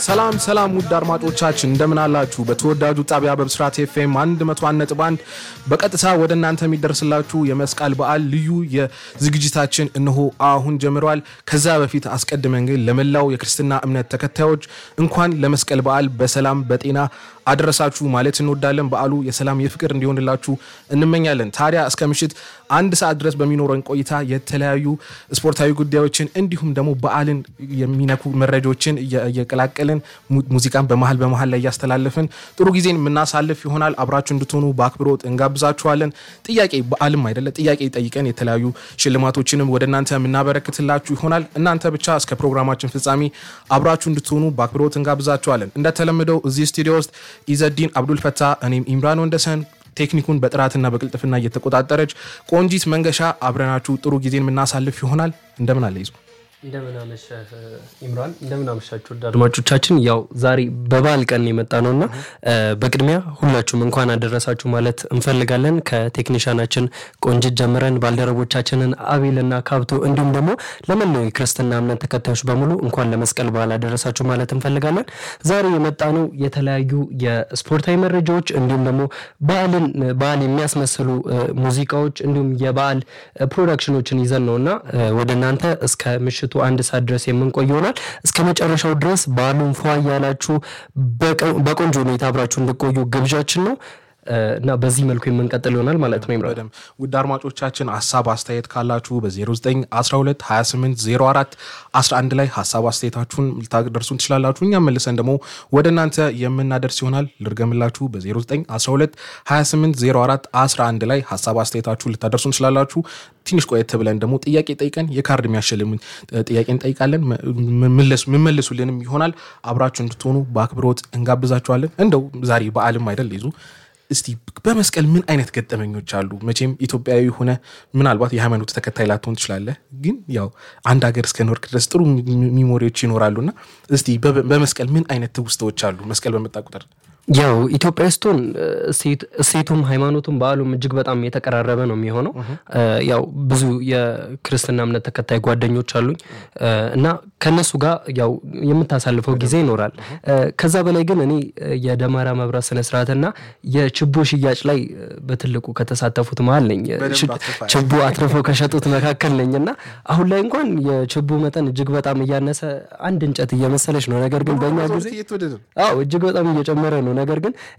ሰላም ሰላም ውድ አድማጮቻችን እንደምን አላችሁ? በተወዳጁ ጣቢያ በብስራት ኤፍኤም 101.1 በቀጥታ ወደ እናንተ የሚደርስላችሁ የመስቀል በዓል ልዩ የዝግጅታችን እነሆ አሁን ጀምረዋል። ከዛ በፊት አስቀድመን ግን ለመላው የክርስትና እምነት ተከታዮች እንኳን ለመስቀል በዓል በሰላም በጤና አደረሳችሁ ማለት እንወዳለን። በዓሉ የሰላም የፍቅር እንዲሆንላችሁ እንመኛለን። ታዲያ እስከ ምሽት አንድ ሰዓት ድረስ በሚኖረን ቆይታ የተለያዩ ስፖርታዊ ጉዳዮችን እንዲሁም ደግሞ በዓልን የሚነኩ መረጃዎችን እየቀላቀልን ሙዚቃን በመሀል በመሀል ላይ እያስተላለፍን ጥሩ ጊዜን የምናሳልፍ ይሆናል። አብራችሁ እንድትሆኑ በአክብሮት እንጋብዛችኋለን። ጥያቄ በዓልም አይደለ ጥያቄ ጠይቀን የተለያዩ ሽልማቶችንም ወደ እናንተ የምናበረክትላችሁ ይሆናል። እናንተ ብቻ እስከ ፕሮግራማችን ፍጻሜ አብራችሁ እንድትሆኑ በአክብሮት እንጋብዛችኋለን። እንደተለመደው እዚህ ስቱዲዮ ውስጥ ኢዘዲን አብዱል ፈታ፣ እኔም ኢምራን ወንደሰን ቴክኒኩን በጥራትና በቅልጥፍና እየተቆጣጠረች ቆንጂት መንገሻ አብረናችሁ ጥሩ ጊዜን የምናሳልፍ ይሆናል። እንደምን አለ ይዙ እንደምን አመሸህ ኢምራን፣ እንደምን አመሻችሁ ውድ አድማጮቻችን። ያው ዛሬ በበዓል ቀን የመጣ ነው እና በቅድሚያ ሁላችሁም እንኳን አደረሳችሁ ማለት እንፈልጋለን። ከቴክኒሻናችን ቆንጅት ጀምረን ባልደረቦቻችንን አቤልና ካብቶ እንዲሁም ደግሞ ለመላው የክርስትና እምነት ተከታዮች በሙሉ እንኳን ለመስቀል በዓል አደረሳችሁ ማለት እንፈልጋለን። ዛሬ የመጣ ነው የተለያዩ የስፖርታዊ መረጃዎች እንዲሁም ደግሞ በዓልን በዓል የሚያስመስሉ ሙዚቃዎች እንዲሁም የበዓል ፕሮዳክሽኖችን ይዘን ነው እና ወደ እናንተ እስከ ምሽቱ አንድ ሰዓት ድረስ የምንቆይ ይሆናል። እስከ መጨረሻው ድረስ በዓሉን ፏ እያላችሁ በቆንጆ ሁኔታ አብራችሁ እንድቆዩ ግብዣችን ነው እና በዚህ መልኩ የምንቀጥል ይሆናል ማለት ነው። ይምራል በደምብ ውድ አድማጮቻችን ሀሳብ አስተያየት ካላችሁ በ0912 2804 11 ላይ ሀሳብ አስተያየታችሁን ልታደርሱን ትችላላችሁ። እኛም መልሰን ደግሞ ወደ እናንተ የምናደርስ ይሆናል። ልርገምላችሁ በ0912 2804 11 ላይ ሀሳብ አስተያየታችሁን ልታደርሱን ትችላላችሁ። ትንሽ ቆየት ብለን ደግሞ ጥያቄ ጠይቀን የካርድ የሚያሸልምን ጥያቄ እንጠይቃለን። ምመልሱልንም ይሆናል። አብራችሁ እንድትሆኑ በአክብሮት እንጋብዛችኋለን። እንደው ዛሬ በዓልም አይደል ይዙ እስቲ በመስቀል ምን አይነት ገጠመኞች አሉ? መቼም ኢትዮጵያዊ ሆነ ምናልባት የሃይማኖት ተከታይ ላትሆን ትችላለህ፣ ግን ያው አንድ ሀገር እስከ ኖርክ ድረስ ጥሩ ሚሞሪዎች ይኖራሉና እስቲ በመስቀል ምን አይነት ትውስታዎች አሉ? መስቀል በመጣ ቁጥር ያው ኢትዮጵያ ስትሆን እሴቱም ሃይማኖቱም በዓሉም እጅግ በጣም የተቀራረበ ነው የሚሆነው። ያው ብዙ የክርስትና እምነት ተከታይ ጓደኞች አሉኝ እና ከነሱ ጋር ያው የምታሳልፈው ጊዜ ይኖራል። ከዛ በላይ ግን እኔ የደመራ መብራት ስነስርዓትና የችቦ ሽያጭ ላይ በትልቁ ከተሳተፉት መሀል ነኝ። ችቦ አትርፈው ከሸጡት መካከል ነኝ እና አሁን ላይ እንኳን የችቦ መጠን እጅግ በጣም እያነሰ አንድ እንጨት እየመሰለች ነው። ነገር ግን በእኛ ጊዜ እጅግ በጣም እየጨመረ ነው። ነገር ግን